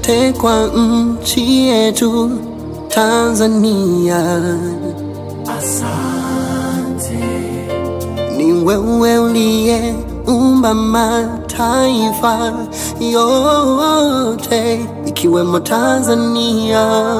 yote kwa nchi yetu Tanzania. Ni wewe uliye umba mataifa yote ikiwemo Tanzania.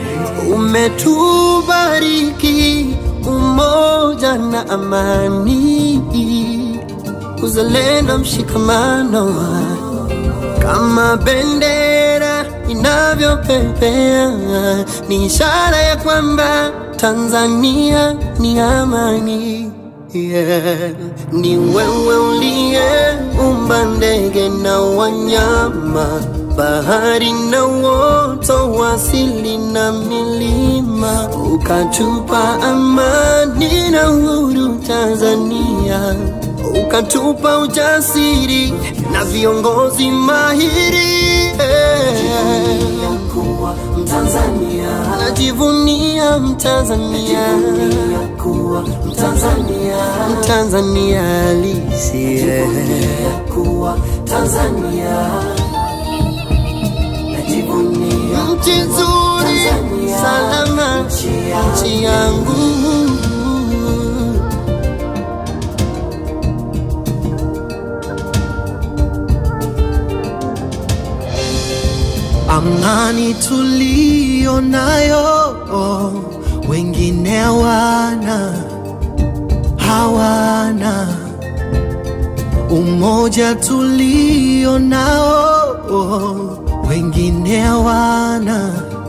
Umetubariki umoja na amani, uzalendo, mshikamano kama bendera inavyopepea, ni ishara ya kwamba Tanzania ni amani. Yeah. Ni wewe uliyeumba ndege na wanyama, bahari na uoto wa asili na milima, ukatupa amani na uhuru Tanzania, ukatupa ujasiri na viongozi mahiri yeah. kuwa Mtanzania, Najivunia Mtanzania, kuwa Mtanzania, Mtanzania halisi yeah. kuwa Tanzania, najivunia nchi nzuri salama, nchi yangu Amani tuliyo nayo wengine hawana, hawana. Umoja tulio nao wengine hawana,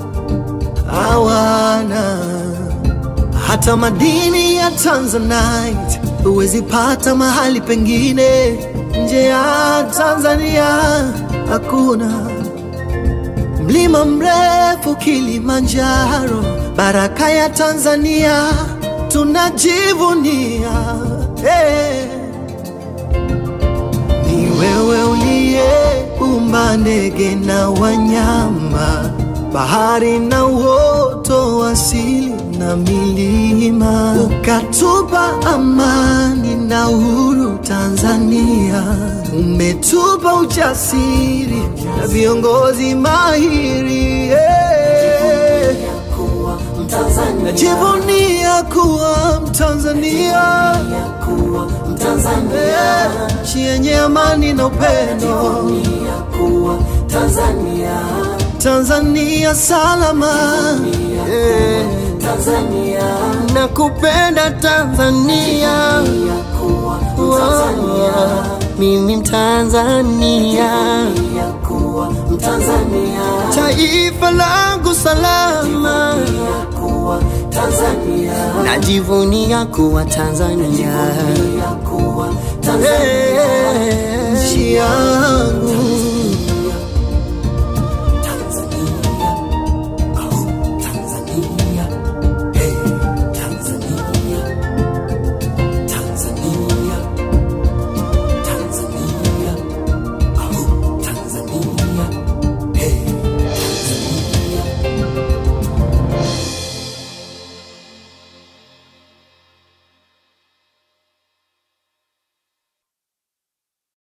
hawana. Hata madini ya Tanzanite huwezi pata mahali pengine nje ya Tanzania, hakuna. Mlima mrefu Kilimanjaro, baraka ya Tanzania tunajivunia. Hey. Ni wewe uliyeumba ndege na wanyama, bahari na uoto wa asili na milima, ukatupa amani na uhuru Tanzania. Umetupa ujasiri na viongozi mahiri yeah. kuwa Mtanzania, Najivunia kuwa Mtanzania kuwa Mtanzania, yeah. nchi yenye amani na upendo, kuwa Tanzania, Tanzania salama yeah. Tanzania, Nakupenda Tanzania, kuwa oh, mimi Mtanzania, kuwa Mtanzania, taifa langu salama, kuwa Tanzania, najivunia kuwa Tanzania, kuwa Tanzania, yeah. nchi yangu